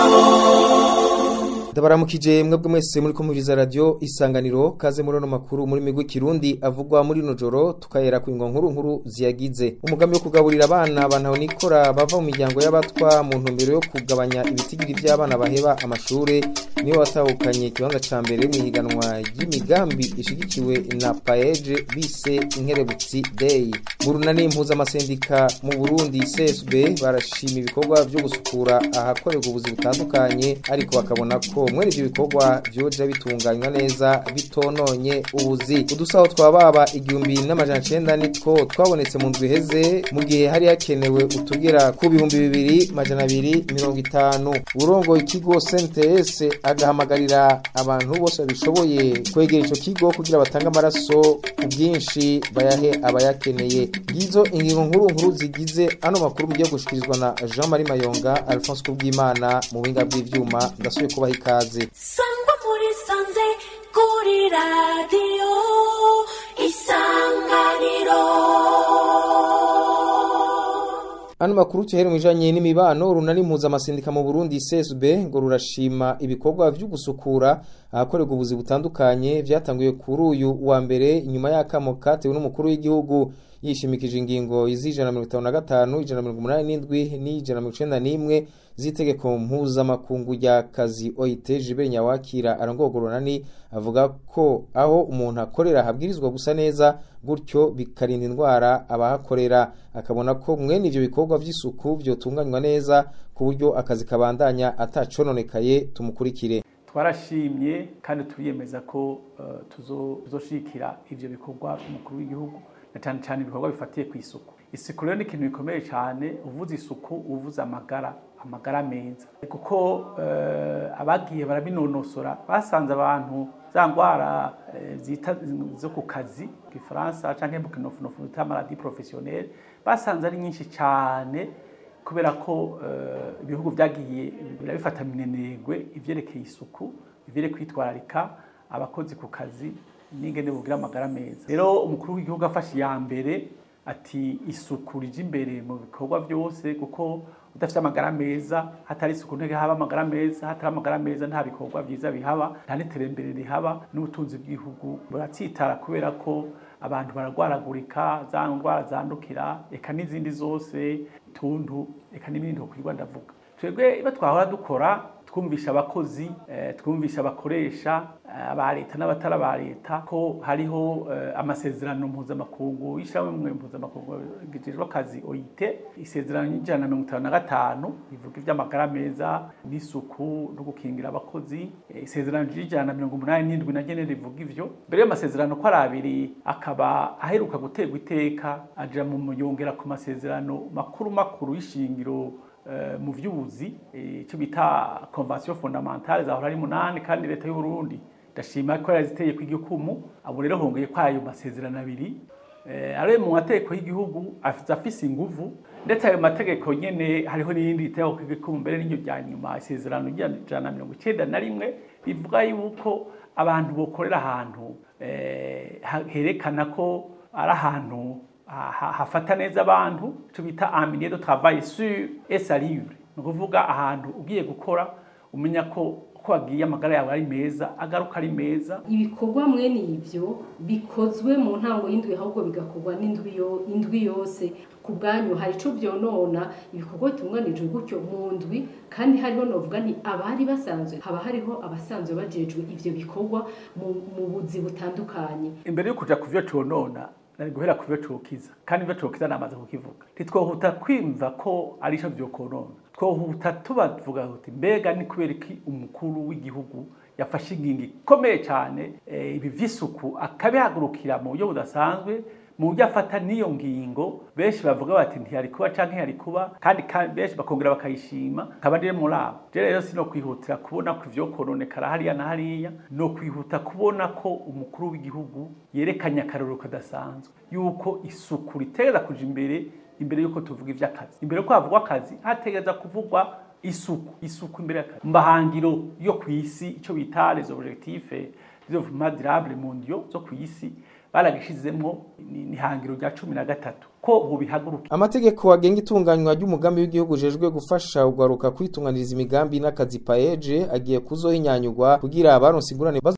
ndabaramukije mwebwe mwese muri kumviriza radio isanganiro kaze muri no makuru muri migwi kirundi avugwa muri no joro tukayera ku nkuru nkuru ziyagize umugambi wo kugaburira abana bantaho nikora bava mu miryango y'abatwa mu ntumbero yo kugabanya ibitigiri by'abana baheba amashure niyo watahukanye ikibanza ca mbere mu higanwa ry'imigambi ishigikiwe na paeje bise inkerebutsi day burunani impuza amasendika mu Burundi CSB barashima ibikorwa byo gusukura ahakorerwa ubuzi butandukanye ariko bakabona ko mwene ivyo bikorwa vyoja bitunganywa neza bitononye ubuzi udusaho twababa igihumbi n'amajana cenda nitwo twabonetse mu ndwi iheze mu gihe hari hakenewe utugera ku bihumbi bibiri majana abiri mirongo itanu urongo ikigo CNTS agahamagarira abantu bose babishoboye kwegera ico kigo kugira batange amaraso ku bwinshi bayahe abayakeneye ngizo ingingo nkuru nkuru zigize ano makuru mugiye gushikirizwa na Jean Marie Mayonga Alphonse Kubwimana mu buhinga bw'ivyuma ndasubiye kubaha ikaze sangwa muri sanze kuri radiyo isanganiro Ano makuru tuhere mwijanye n'imibano runani impuza amasindika mu Burundi CSB ngo rurashima ibikorwa vyo gusukura ahakorerwa ubuzi butandukanye vyatanguye kuri uyu wa mbere inyuma y'akamo katewe n'umukuru w'igihugu yishimikije ingingo izijana mirongo itanu na gatanu ijana mirongo umunani n'indwi n'ijana mirongo icenda n'imwe z'itegeko mpuzamakungu rya kazi OIT Jibe Nyawakira arongogo runani avuga ko aho umuntu akorera habwirizwa gusa neza gutyo bikarinda indwara abahakorera akabona ko mwene ivyo bikorwa vy'isuku vyotunganywa neza ku buryo akazi kabandanya atacononekaye tumukurikire twarashimye kandi turiyemeza ko uh, tuzoshikira ivyo bikorwa by'umukuru w'igihugu na cyane cyane ibikorwa bifatiye ku isuku isuku rero ni ikintu gikomeye cyane uvuze isuku uvuze amagara amagara meza kuko uh, abagiye barabinonosora basanze abantu za ndwara uh, zita zo ku kazi gifaransa canke mu kinofunofu bita maladie professionnelle basanze ari nyinshi cyane kubera ko ibihugu byagiye birabifata minenegwe ivyerekeye isuku ivyerekeye kwitwararika abakozi ku kazi n'ingene bugira amagara meza rero umukuru w'igihugu afashe iya mbere ati isuku rije imbere mu bikorwa byose kuko udafite amagara meza hatari isuku ntege haba amagara meza hatari amagara meza nta bikorwa byiza bihaba nta n'iterambere rihaba n'ubutunzi bw'igihugu buratsitara kubera ko abantu baragwaragurika za ndwara zandukira eka n'izindi zose tuntu eka n'ibindi ukwirwa ndavuga twebwe iba twahora dukora twumvisha abakozi twumvisha abakoresha aba leta n'abatari aba leta ko hariho amasezerano mpuzamakungu y'ishyirahamwe mpuzamakungu gijejwe akazi OIT isezerano y'ijana na mirongo itanu na gatanu rivuga iby'amagara meza n'isuku no gukingira abakozi isezerano ry'ijana na mirongo umunani n'indwi na nyene rivuga ivyo mbere y'amasezerano ko ari abiri akaba aheruka guterwa iteka aja mu muyongera ku masezerano makuru makuru y'ishingiro mu vy'ubuzi icyo bita convention fondamentale zahora ari munani kandi leta y'u Burundi ndashima ko yaziteye ku igikumu abo rero hongeye ko ayo masezerano abiri ari mu mategeko y'igihugu afise inguvu ndetse ayo mategeko nyene hariho n'irindi riteye ku igikumu mbere n'iryo rya nyuma isezerano ry'ijana na mirongo icenda na rimwe rivuga yuko abantu bokorera ahantu herekana ko ari ahantu hafata neza abantu icyo bita aminiye de travail sur et salure ni ukuvuga ahantu ugiye gukora umenya ko ko wagiye amagara yawe ari meza agaruka ari meza ibikorwa mwene ivyo bikozwe mu ntango y'indwi ahubwo bigakorwa n'indwi yo indwi yose ku bwanyu hari ico vyonona ibikorwa bitunganijwe gutyo mu ndwi kandi hariho novuga ni abari basanzwe haba hariho abasanzwe bajejwe ivyo bikorwa mu buzi butandukanye imbere yo kuja ku vyo conona nari guhera ku byo cokiza kandi ibyo cokiza namaze kukivuga ntitwohuta kwimva ko ari cyo byokonona twohuta tubavuga uti mbega ni kubera iki umukuru w'igihugu yafashe ingingo ikomeye cyane ibi vy'isuku akabihagurukira mu buryo budasanzwe mu buryo afata n'iyo ngingo benshi bavuga bati ntiyari kuba canke yari kuba kandi benshi bakongera bakayishima nkaba ndire muri abo je rero sino kwihutira kubona ko ivyo kononekara hariya na hariya no kwihuta kubona ko umukuru w'igihugu yerekanye akarorero kadasanzwe yuko isuku ritegereza kuja imbere imbere yuko tuvuga ivy'akazi imbere ko havugwa akazi hategereza kuvugwa isuku isuku imbere y'akazi mbahangiro yo kw'isi ico bita les objectifs développement durable mondiaux zo kw'isi baragishizemwo ni ni ihangiro rya cumi na gatatu ko bubihaguruka amategeko agenga itunganywa ry'umugambi w'igihugu ujejwe gufasha ugaruka kwitunganiriza imigambi n'akazi paeje agiye kuzohinyanyurwa kugira abaronse ingurane